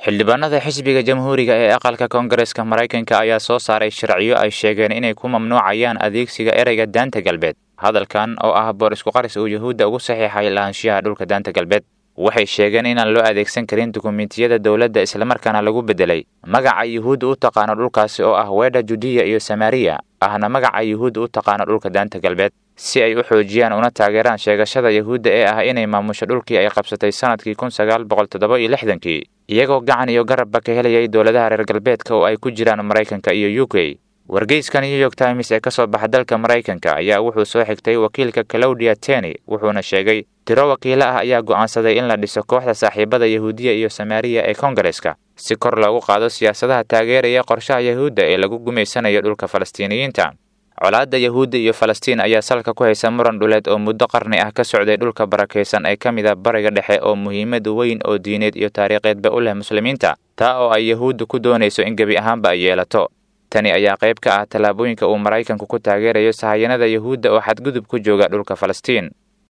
xildhibaanada xisbiga jamhuuriga ee aqalka koongareska maraykanka ayaa soo saaray sharciyo ay sheegeen inay ku mamnuucayaan adeegsiga ereyga daanta galbeed hadalkan oo ah boor isku qaris uu yuhuudda ugu saxiixay lahaanshiyaha dhulka daanta galbeed waxay sheegeen inaan loo adeegsan karin dukumentiyada dowladda islamarkaana lagu beddelay magaca yuhuudda u taqaano dhulkaasi oo ah weedha judiya iyo samariya ahna magaca yuhuudda u taqaano dhulka daanta galbeed si ay u xoojiyaan una taageeraan sheegashada yuhuudda ee ah inay maamusho dhulkii ay qabsatay sannadkii kun sagaal boqol toddoba iyo lixdankii iyagoo gacan iyo garabba ka helayay dowladaha reer galbeedka oo ay ku jiraan maraykanka iyo u k wargeyska new york times ee ka soo baxa dalka maraykanka ayaa wuxuu soo xigtay wakiilka claudia teny wuxuuna sheegay tiro wakiilo ah ayaa go'aansaday in la dhiso kooxda saaxiibada yahuudiya iyo samaariya ee koongareska si kor loogu qaado siyaasadaha taageeraya qorshaha yahuudda ee lagu gumaysanayo dhulka falastiiniyiinta colaadda yahuudda iyo falastiin ayaa salka ku haysa muran dhuleed oo muddo qarni ah ka socday dhulka barakaysan ee ka mid a bariga dhexe oo muhiimad weyn oo diineed iyo taariikheedba u leh muslimiinta taa oo ay yahuudda ku doonayso in gebi ahaanba ay yeelato tani ayaa qayb ka ah tallaabooyinka uu maraykanku ku taageerayo sahayanada yahuudda oo xadgudub ku jooga dhulka falastiin